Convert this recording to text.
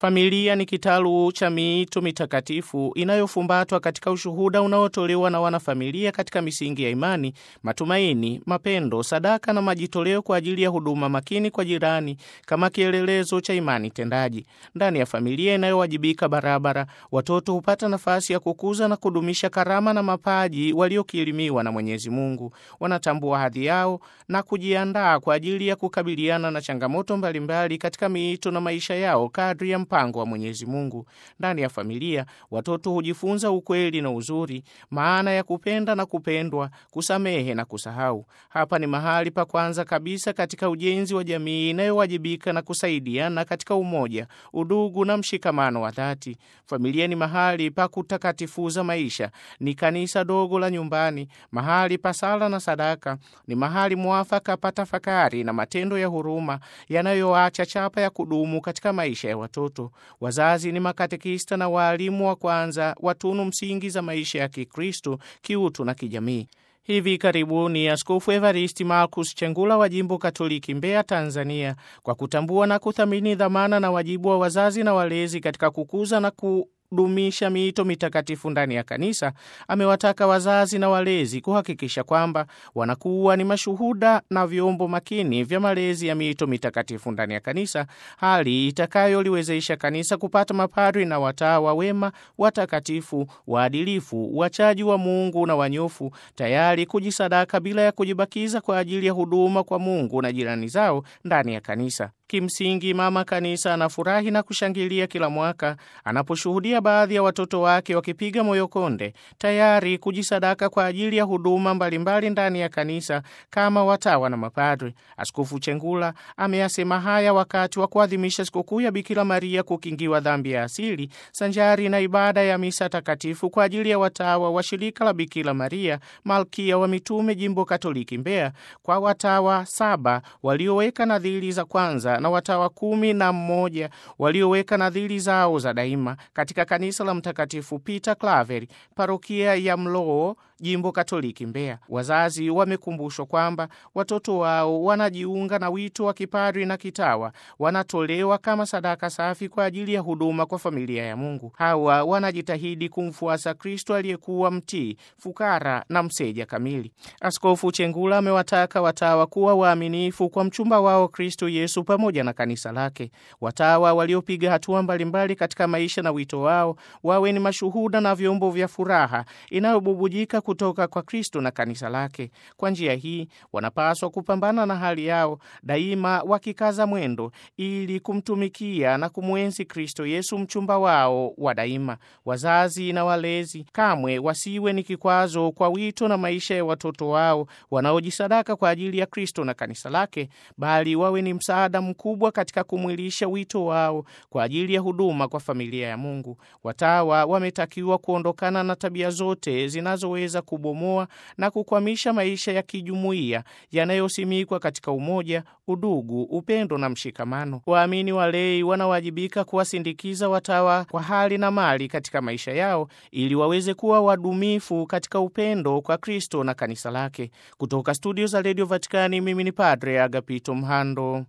Familia ni kitalu cha miito mitakatifu inayofumbatwa katika ushuhuda unaotolewa na wanafamilia katika misingi ya imani, matumaini, mapendo, sadaka na majitoleo kwa ajili ya huduma makini kwa jirani kama kielelezo cha imani tendaji. Ndani ya familia inayowajibika barabara, watoto hupata nafasi ya kukuza na kudumisha karama na mapaji waliokirimiwa na Mwenyezi Mungu. Wanatambua hadhi yao na kujiandaa kwa ajili ya kukabiliana na changamoto mbalimbali katika miito na maisha yao kadri ya mpango wa Mwenyezi Mungu. Ndani ya familia, watoto hujifunza ukweli na uzuri, maana ya kupenda na kupendwa, kusamehe na kusahau. Hapa ni mahali pa kwanza kabisa katika ujenzi wa jamii inayowajibika na kusaidiana katika umoja, udugu na mshikamano wa dhati. Familia ni mahali pa kutakatifuza maisha, ni kanisa dogo la nyumbani, mahali pa sala na sadaka, ni mahali mwafaka pa tafakari na matendo ya huruma yanayoacha chapa ya kudumu katika maisha ya watoto. Wazazi ni makatekista na waalimu wa kwanza wa tunu msingi za maisha ya Kikristo, kiutu na kijamii. Hivi karibuni Askofu Evaristi Marcus Chengula wa jimbo Katoliki Mbeya, Tanzania, kwa kutambua na kuthamini dhamana na wajibu wa wazazi na walezi katika kukuza na ku dumisha miito mitakatifu ndani ya kanisa, amewataka wazazi na walezi kuhakikisha kwamba wanakuwa ni mashuhuda na vyombo makini vya malezi ya miito mitakatifu ndani ya kanisa, hali itakayoliwezesha kanisa kupata mapadri na watawa wema, watakatifu, waadilifu, wachaji wa Mungu na wanyofu, tayari kujisadaka bila ya kujibakiza kwa ajili ya huduma kwa Mungu na jirani zao ndani ya kanisa. Kimsingi, mama kanisa anafurahi na kushangilia kila mwaka anaposhuhudia baadhi ya watoto wake wakipiga moyo konde, tayari kujisadaka kwa ajili ya huduma mbalimbali ndani ya kanisa kama watawa na mapadri. Askofu Chengula ameyasema haya wakati wa kuadhimisha sikukuu ya Bikira Maria kukingiwa dhambi ya asili, sanjari na ibada ya misa takatifu kwa ajili ya watawa wa shirika la Bikira Maria Malkia wa Mitume, jimbo Katoliki Mbeya, kwa watawa saba walioweka nadhiri za kwanza na watawa kumi na mmoja walioweka nadhiri zao za daima katika kanisa la Mtakatifu Peter Claver, parokia ya Mloo, jimbo Katoliki Mbeya. Wazazi wamekumbushwa kwamba watoto wao wanajiunga na wito wa kipadri na kitawa, wanatolewa kama sadaka safi kwa ajili ya huduma kwa familia ya Mungu. Hawa wanajitahidi kumfuasa Kristo aliyekuwa mtii, fukara na mseja kamili. Askofu Chengula amewataka watawa kuwa waaminifu kwa mchumba wao Kristo Yesu pamoja na kanisa lake. Watawa waliopiga hatua mbalimbali katika maisha na wito wao wawe ni mashuhuda na vyombo vya furaha inayobubujika kutoka kwa Kristo na kanisa lake. Kwa njia hii wanapaswa kupambana na hali yao daima, wakikaza mwendo ili kumtumikia na kumwenzi Kristo Yesu, mchumba wao wa daima. Wazazi na walezi kamwe wasiwe ni kikwazo kwa wito na maisha ya watoto wao wanaojisadaka kwa ajili ya Kristo na kanisa lake, bali wawe ni msaada mkubwa katika kumwilisha wito wao kwa ajili ya huduma kwa familia ya Mungu. Watawa wametakiwa kuondokana na tabia zote zinazoweza kubomoa na kukwamisha maisha ya kijumuiya yanayosimikwa katika umoja, udugu, upendo na mshikamano. Waamini walei wanawajibika kuwasindikiza watawa kwa hali na mali katika maisha yao ili waweze kuwa wadumifu katika upendo kwa Kristo na kanisa lake. Kutoka studio za Radio Vatikani, mimi ni Padre Agapito Mhando.